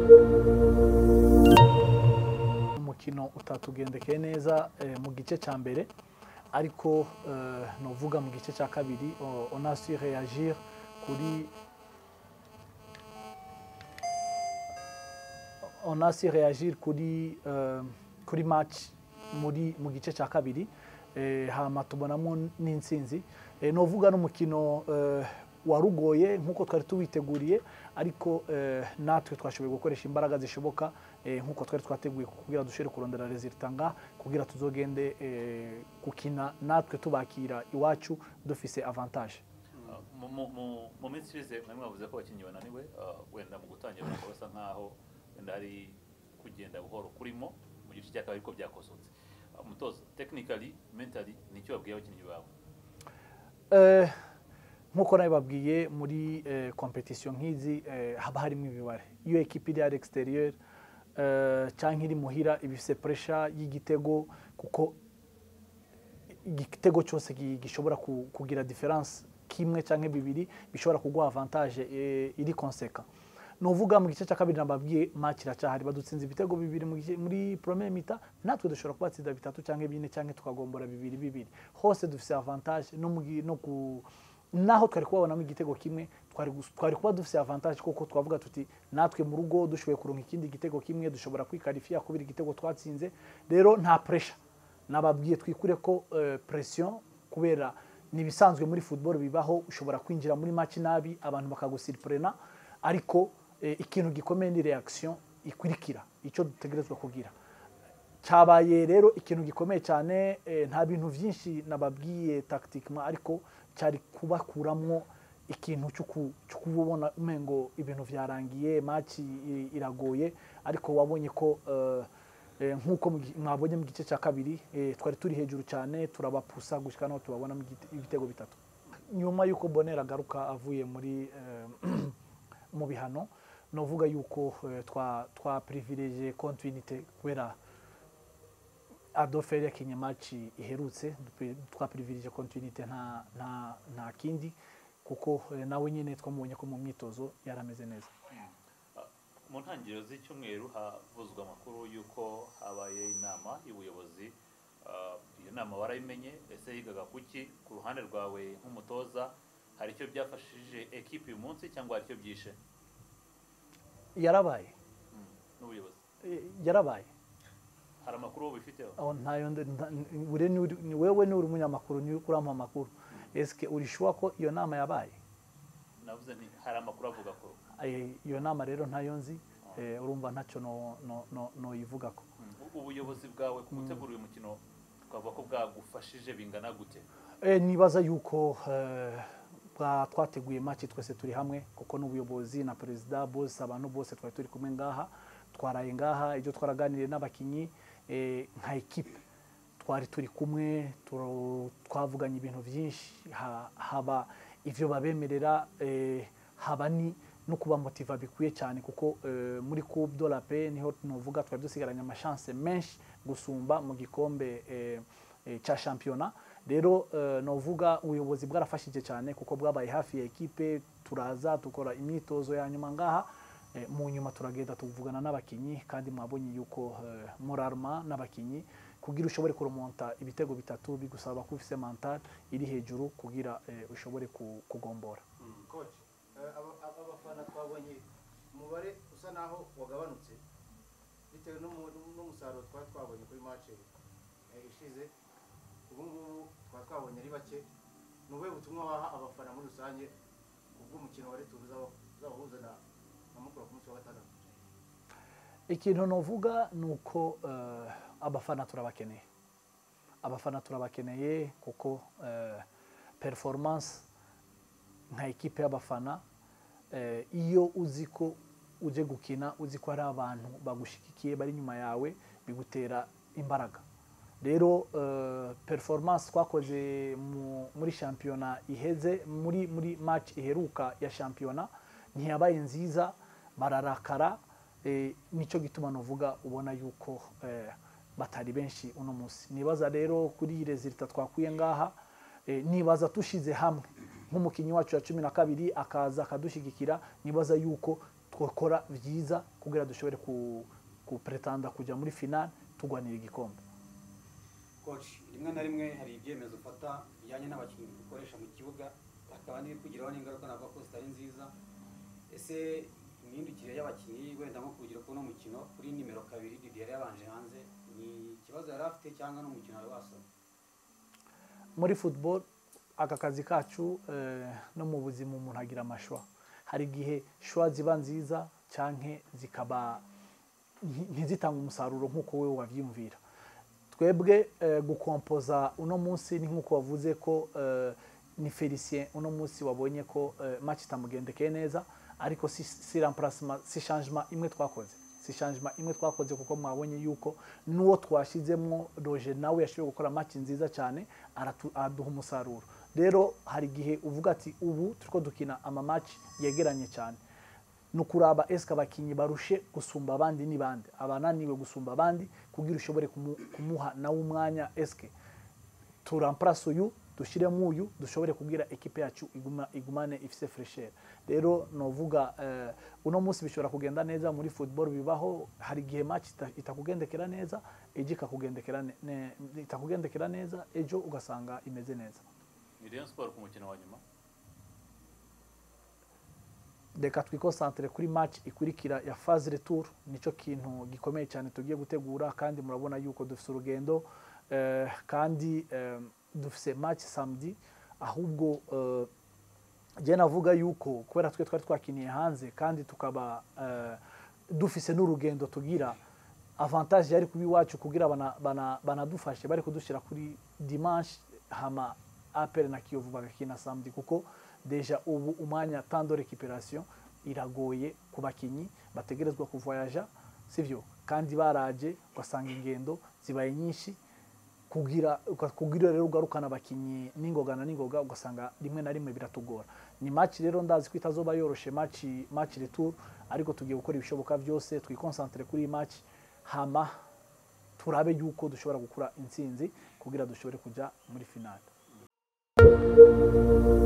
umukino utatugendekeye neza eh, mu gice cya mbere ariko eh, novuga mu gice cya kabiri o- on a su réagir kuri on a su réagir kuri eh, kuri match muri mu gice cya kabiri eh, hama tubonamo n'intsinzi eh, novuga n'umukino eh, warugoye nk'uko twari tuwiteguriye ariko eh, natwe twashoboye gukoresha imbaraga zishoboka eh, nk'uko twari twateguye kugira dushobore kurondera resulta nga kugira tuzogende eh, gukina natwe tubakira iwacu dufise avantage Mu- mu- mu- mu minsi ishize mwari mwavuze ko abakinnyi bananiwe uh, wenda mu gutangira bakaba basa nkaho wenda hari kugenda buhoro kurimo mu gice cya kabiri ko byakosotse Uh, umutoza technically mentally nicyo babwiye abakinnyi bawe Eh, nk'uko nabibabwiye muri eh, competition nk'izi eh, haba harimo imibare iyo ekipa iri ari exterieur eh, cyangwa iri muhira iba ifite pressure y'igitego kuko igitego cyose gi- gishobora ku- kugira difference kimwe cyangwa bibiri bishobora kuguha avantage eh, iri konseka ni uvuga mu gice cya kabiri nababwiye match iracyahari badutsinze ibitego bibiri mu gice- muri premier mita natwe dushobora kubatsinda bitatu cyangwa bine cyangwa tukagombora bibiri bibiri hose dufite avantage no mu gi- no ku naho twari kubabonamo igitego kimwe twari gus- twari kuba dufite avantage kuko twavuga tuti natwe mu rugo dushoboye kuronka ikindi gitego kimwe dushobora kwikarifiya kubera igitego twatsinze rero nta pressure nababwiye twikure ko eh, pression kubera ni ibisanzwe muri football bibaho ushobora kwinjira muri match nabi abantu bakagusirprena ariko eh, ikintu gikomeye ni reaction ikurikira icyo dutegerezwa kugira cyabaye rero ikintu gikomeye cyane eh, nta bintu byinshi nababwiye tactiquement ariko cyari kubakuramwo ikintu cyo ku- cyo kubona umengo ibintu byarangiye match i- iragoye ariko wabonye ko eh, eh, nk'uko mu gi- mwabonye mu gice cya kabiri eh, twari turi hejuru cyane turabapusa gushyika naho tubabonamo igite- ibitego bitatu nyuma y'uko bonera agaruka avuye muri eh, mu bihano novuga yuko eh, twa twa privilege continuité kubera adolphe yakinye match iherutse dupe- twa privilege continuité nta nta nta kindi kuko eh, nawe nyine twamubonye ko mu myitozo yarameze neza Uh, mu ntangiriro z'icyumweru havuzwe amakuru y'uko habaye inama y'ubuyobozi Uh, iyo nama warayimenye ese yigaga kuki ku ruhande rwawe nk'umutoza hari icyo byafashije ekipi uyu munsi cyangwa hari icyo byishe yarabaye Mm, n'ubuyobozi Eh, yarabaye hari amakuru wowe ubifiteho aho ntayo ndi- nta- ni- ure ni uri- ni wewe ni uri umunyamakuru ni urampa amakuru eske urishuwa ko iyo nama yabaye navuze nti hari amakuru avuga ko Eh, iyo nama rero ntayo nzi eh, urumva ntacyo no- no- no- noyivugako Mm, ubuyobozi bwawe ku gutegura uyu mukino twavuga ko bwagufashije bingana gute Eh, nibaza yuko eh, bwa- twateguye match twese turi hamwe kuko n'ubuyobozi na perezida bose abantu bose twari turi kumwe ngaha twaraye ngaha ibyo twaraganiriye n'abakinnyi eh, nka ekipe twari turi kumwe turo- twavuganye ibintu byinshi ha- haba ivyo babemerera eh, haba ni no kubamotiva bikwiye cyane kuko eh, muri coupe de la paix niho novuga twari dusigaranye amashance menshi gusumba mu gikombe eh, eh, cya shampiyona rero eh, novuga ubuyobozi bwarafashije cyane kuko bwabaye hafi ya ekipe turaza dukora imyitozo ya nyuma ngaha eh, mu nyuma turagenda tuvugana n'abakinnyi kandi mwabonye yuko eh, morarma n'abakinnyi kugira ushobore kuremonta ibitego bitatu bigusaba kuba ufise mental iri hejuru kugira eh, ushobore ku- kugombora coach eh, aba- aba- abafana twabonye umubare usa naho wagabanutse bitewe n'umu- n'umusaruro twari twabonye kuri match eh, ishize ubu ngubu twari twabonye ari bake ni ubuhe butumwa waha abafana muri rusange kubw'umukino wa returu uzaba- uzabahuza na na mukura ku munsi wa gatandatu ikintu novuga ni uko eh, abafana turabakeneye abafana turabakeneye kuko eh, performance nka ekipe y'abafana eh, iyo uzi ko uje gukina uzi ko hari abantu bagushigikiye bari inyuma yawe bigutera imbaraga rero eh, performance twakoze mu- muri shampiyona iheze muri muri match iheruka ya shampiyona ntiyabaye nziza bararakara eh, nicyo gituma novuga ubona yuko eh, batari benshi uno munsi nibaza rero kuri iyi resulta twakuye ngaha eh, nibaza tushize hamwe nk'umukinnyi wacu ya cumi na kabiri akaza akadushyigikira nibaza yuko twakora byiza kugira dushobore ku kupuretanda kujya muri finale turwanira igikombe coach rimwe na rimwe hari ibyemezo ufata bijyanye n'abakinnyi ukoresha mu kibuga hakaba n'ibikugiraho n'ingaruka navuga ko zitari nziza ese imihindukire y'abakinnyi wenda nko kugira kuno mukino kuri nimero kabiri Didier yabanje hanze ni ikibazo yari afite cyangwa n'umukino wari wasoma muri football aka kazi kacu eh, no mu buzima umuntu agira amashwa hari igihe shwa ziba nziza cyangwa zikaba nti- ntizitanga umusaruro nk'uko wowe wabyiyumvira twebwe eh, gukompoza uno munsi ni nk'uko wavuze ko eh, ni felicien uno munsi wabonye ko eh, match itamugendekeye neza ariko si, si remplacement si changement imwe twakoze si changement imwe twakoze kuko mwabonye yuko n'uwo twashizemo roje nawe yashoboye gukora match nziza cyane aratu- araduha umusaruro rero hari igihe uvuga ati ubu turiko dukina ama match yegeranye cyane ni ukuraba esike abakinnyi barushe gusumba abandi ni bande abananiwe gusumba abandi kugira ushobore kumu- kumuha nawe umwanya esike turamparase uyu dushyiremo uyu dushobore kubwira ekipe yacu iguma, igumane ifise fresher rero novuga eh, uno munsi bishobora kugenda neza muri football bibaho hari igihe match ita- itakugendekera neza ejo ikakugendekera ne, ne, itakugendekera neza ejo ugasanga imeze neza ni Rayon Sport ku mukino wa nyuma reka twikosantere kuri match ikurikira ya phase retour nicyo kintu gikomeye cyane tugiye gutegura kandi murabona yuko dufite urugendo eh, kandi eh, dufite match samedi ahubwo eh, njye navuga yuko kubera twe twari twakiniye hanze kandi tukaba eh, dufise n'urugendo tugira avantage yari kuba iwacu kugira bana- bana- banadufashe bari kudushyira kuri dimanche hama apel na kiyovu bagakina samedi kuko deja ubu umwanya temps de récupération iragoye ku bakinnyi bategerezwa kuvoyaja sivyo kandi baraje ugasanga ingendo zibaye nyinshi kugira uka- kugira rero ugarukana abakinnyi n'ingoga na n'ingoga ugasanga rimwe na rimwe biratugora ni match rero ndazi ko itazoba yoroshe match match retour ariko tugiye gukora ibishoboka byose twikonsantere kuri iyi match hama turabe yuko dushobora gukura intsinzi kugira dushobore kujya muri finale